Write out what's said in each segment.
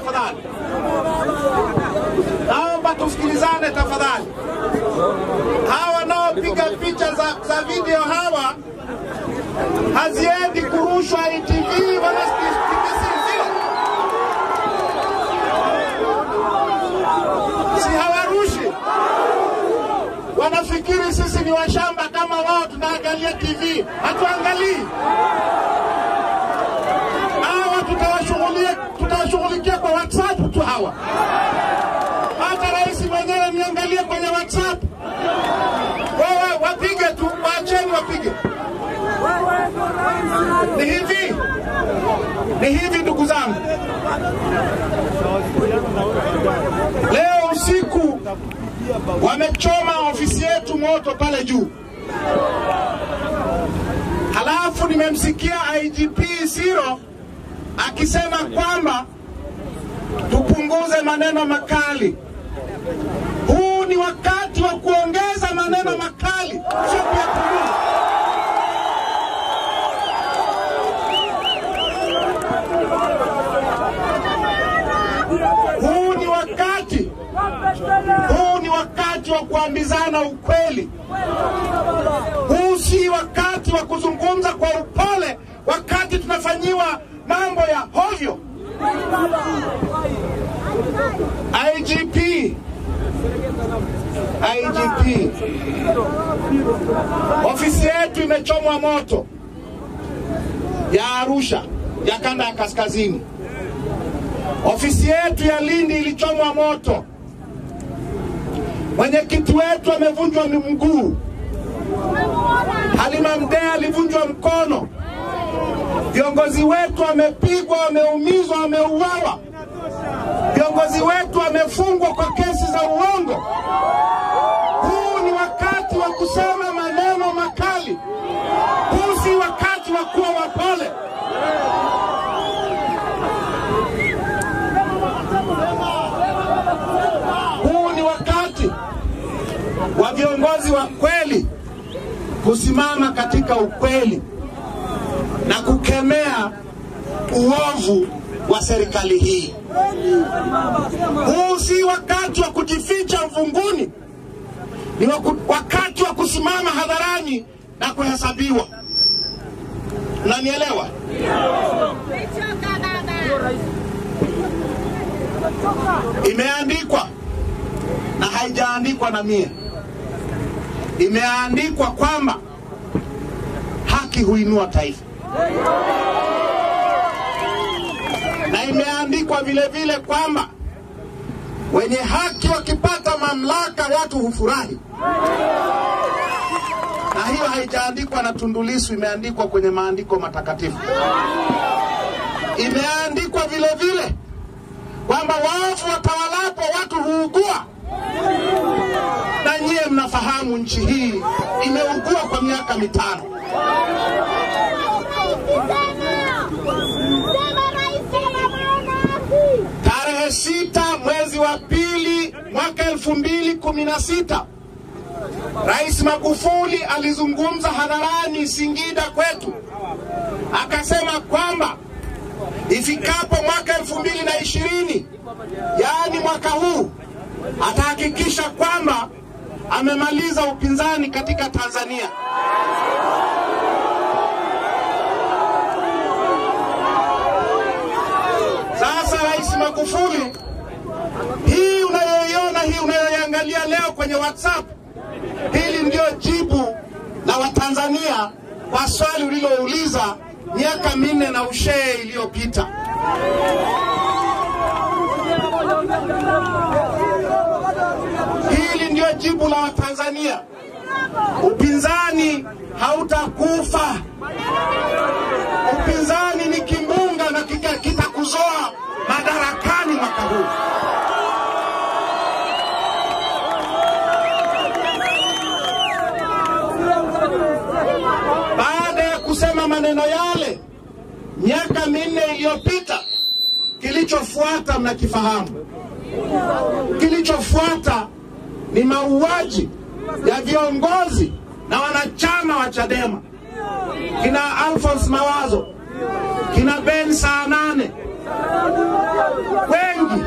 tafadhali, naomba tusikilizane tafadhali. Hawa wanaopiga picha za, za video hawa haziendi kurushwa ITV wala TBC, sio? Si hawarushi, wanafikiri sisi ni washamba kama wao, tunaangalia TV. Hatuangalii hawa, tutawashughulia tutawashughulikia kwa WhatsApp tu hawa. Hata rais mwenyewe niangalie kwenye WhatsApp. Wewe wapige tu, waacheni wapige. Ni hivi, ni hivi ndugu zangu, leo usiku wamechoma ofisi yetu moto pale juu. Halafu nimemsikia IGP Siro akisema kwamba tupunguze maneno makali. Huu ni wakati wa kuongeza maneno makali, sio kuyapunguza. Huu ni wakati, huu ni wakati wa kuambizana ukweli. Huu si wakati wa kuzungumza kwa upole wakati tunafanyiwa mambo ya hovyo. IGP, IGP, ofisi yetu imechomwa moto ya Arusha ya kanda ya kaskazini. Ofisi yetu ya Lindi ilichomwa moto. Mwenyekiti wetu amevunjwa mguu. Halima Mdee alivunjwa mkono. Viongozi wetu wamepigwa, wameumizwa, wameuawa. Viongozi wetu wamefungwa kwa kesi za uongo. Huu ni wakati wa kusema maneno makali. Huu si wakati wa kuwa wapole. Huu ni wakati wa viongozi wa kweli kusimama katika ukweli na kukemea uovu wa serikali hii. Huu si wakati wa kujificha mvunguni, ni waku, wakati wa kusimama hadharani na kuhesabiwa. Nanielewa? Imeandikwa na haijaandikwa na mie, imeandikwa kwamba haki huinua taifa, na imeandikwa vile vile kwamba wenye haki wakipata mamlaka watu hufurahi, na hiyo haijaandikwa na Tundu Lissu, imeandikwa kwenye maandiko matakatifu. Imeandikwa vile vile kwamba waovu watawalapo watu huugua, na nyie mnafahamu nchi hii imeugua kwa miaka mitano. Tarehe sita mwezi wa pili mwaka elfu mbili kumi na sita Rais Magufuli alizungumza hadharani Singida kwetu, akasema kwamba ifikapo mwaka elfu mbili na ishirini yaani mwaka huu atahakikisha kwamba amemaliza upinzani katika Tanzania. Sasa Rais Magufuli, hii unayoiona hii unayoiangalia leo kwenye WhatsApp, hili ndio jibu la Watanzania kwa swali ulilouliza miaka minne na ushee iliyopita. Hili ndio jibu la Watanzania. Upinzani hautakufa. Upinzani ni kimbunga na kika- kitakuzoa madarakani mwaka huu. Baada ya kusema maneno yale miaka minne iliyopita, kilichofuata mnakifahamu. Kilichofuata ni mauaji ya viongozi na wanachama wa Chadema, kina Alphonse Mawazo, kina Ben saa nane, wengi.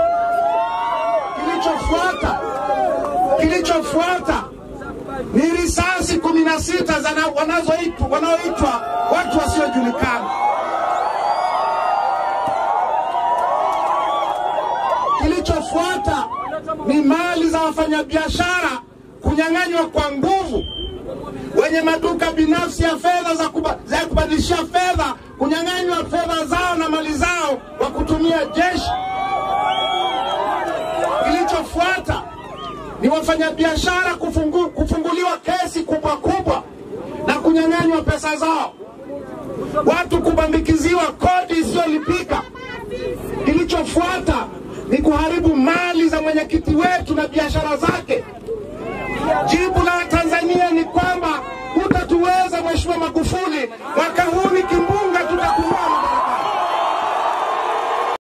Kilichofuata kilichofuata ni risasi kumi na sita wanazoitwa wanaoitwa watu wasiojulikana. Kilichofuata ni mali za wafanyabiashara kunyang'anywa kwa nguvu, wenye maduka binafsi ya fedha za, kuba, za kubadilishia fedha kunyang'anywa fedha zao na mali zao kwa kutumia jeshi. Kilichofuata ni wafanyabiashara kufungu, kufunguliwa kesi kubwa kubwa na kunyang'anywa pesa zao, watu kubambikiziwa kodi isiyolipika. Kilichofuata ni kuharibu mali za mwenyekiti wetu na biashara zake. Jibu la Tanzania ni kwamba hutatuweza Mheshimiwa Magufuli mwaka huu